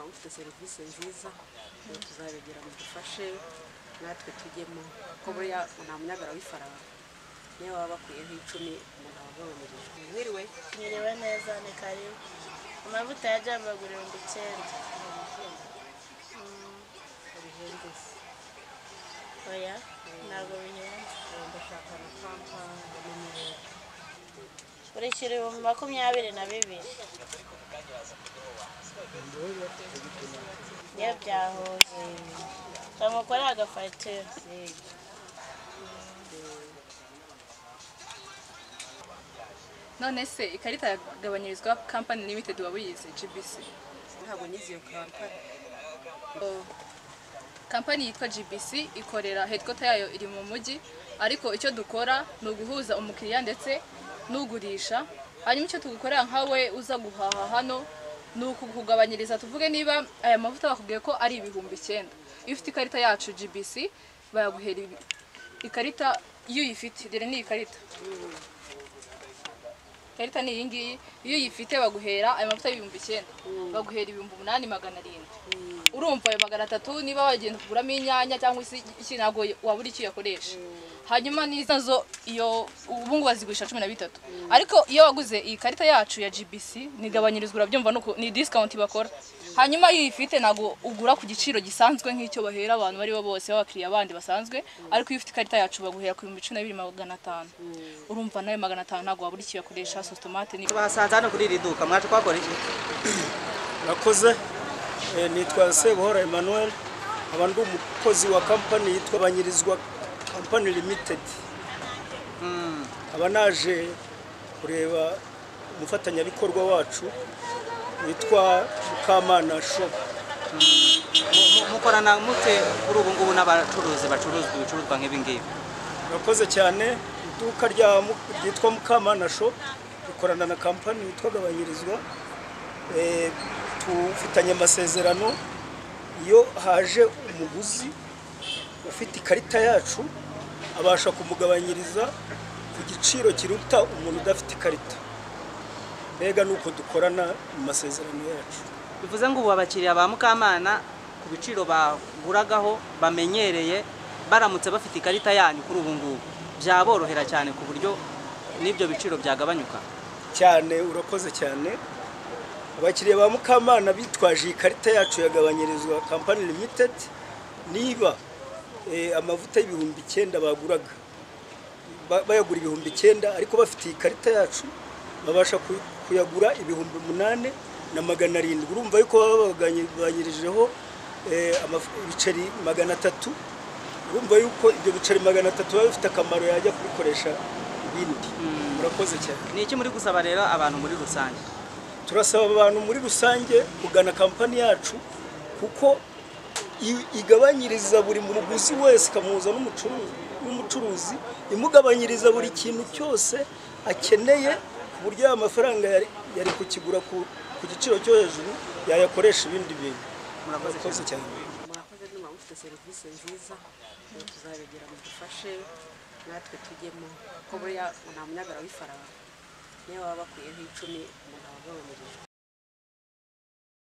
ufite serivisi nziza rero tuzabigira mudufashe natwe tujyemo ko buriya nta munyagara w'ifaranga niyo baba bakuyeho icumi umuntu aba agabanyirijwe mwiriwe Mwiriwe neza ni karibu amavuta ya jamba agura ibihumbi icyenda Mm, bihenze se oya ntabwo bihenze ubu ndashaka na kampani y'umweru urishyura ibihumbi makumyabiri na bibiri iyo byahuze bamukore agafatira none se ikarita yagabanyirizwa kampani limitedi waba uyize gbc ntabwo n'izi iyo kampani Oh. kampani yitwa gbc ikorera hedikota yayo iri mu mujyi ariko icyo dukora ni uguhuza umukiriya ndetse n'ugurisha hanyuma icyo tugukorera nkawe uza guhaha hano ni ukukugabanyiriza tuvuge niba aya mavuta bakubwiye ko ari ibihumbi icyenda iyo ufite ikarita yacu gbc bayaguhera ibi- ikarita iyo uyifite dore ni ikarita ikarita ni iyi ngiyi iyo uyifite baguhera ayo mavuta y'ibihumbi icyenda baguhera ibihumbi umunani magana arindwi urumva ayo magana atatu niba wagenda kuguramo inyanya cyangwa se iki ntabwo wabura icyo uyakoresha hanyuma n'izo nazo iyo ubu ngubu bazigurisha cumi na bitatu ariko iyo waguze iyi karita yacu ya gbc nigabanyirizwa urabyumva nuko ni discount bakora hanyuma iyo uyifite ntabwo ugura ku giciro gisanzwe nk'icyo bahera abantu bari bo bose b'abakiriya bandi basanzwe ariko iyo ufite ikarita yacu baguhera ku bihumbi cumi na bibiri magana atanu urumva nawe magana atanu ntabwo wabura icyo uyakoresha sositomate ni basanze hano kuri iri duka mwaje kuhakora iki nakoze eh, nitwa sebuhora emmanuel aba ndi umukozi wa kampani yitwa banyirizwa kampani limited aba naje kureba umufatanyabikorwa wacu witwa mukamana sho Mu- mu- mukorana mute kuri ubu ngubu n'abacuruzi bacuruza ibicuruzwa nk'ibi ngibi nakoze cyane iduka rya Mu- ryitwa mukamana sho rikorana na kampani yitwa gabanyirizwa Eh, tufitanye amasezerano iyo haje umuguzi ufite ikarita yacu abasha kumugabanyiriza ku giciro kiruta umuntu udafite ikarita mbega ni uko dukorana mu masezerano yacu bivuze ngo ubu abakiriya ba mukamana ku biciro baguragaho bamenyereye baramutse bafite ikarita yanyu kuri ubu ngubu byaborohera cyane ku buryo n'ibyo biciro byagabanyuka cyane urakoze cyane abakiriya ba mukamana bitwaje iyi karita yacu yagabanyirizwa kampani limitedi niba eh, amavuta y'ibihumbi icyenda baguraga ba- bayagura ibihumbi icyenda ariko bafite iyi karita yacu babasha ku- kuyagura ibihumbi umunani na magana arindwi urumva yuko baba bagabanyirijeho eh, amaf- ibiceri magana atatu urumva yuko ibyo biceri magana atatu biba bifite akamaro yajya kubikoresha ibindi murakoze cyane ni iki muri gusaba rero abantu muri rusange turasaba abantu muri rusange kugana kampani yacu kuko i- igabanyiriza buri muguzi wese ikamuhuza n'umucuru- n'umucuruzi imugabanyiriza buri kintu cyose akeneye ku buryo ya mafaranga yari, yari kukigura ku, ku giciro cyo hejuru yayakoresha ibindi bintu Murakoze murakoze cyane murakoze niba mufite serivisi nziza rero tuzabigira mudufashe natwe tujyemo ko buriya nta munyagara w'ifaranga niyo baba bakuyeho icumi umuntu aba agabanyirijwe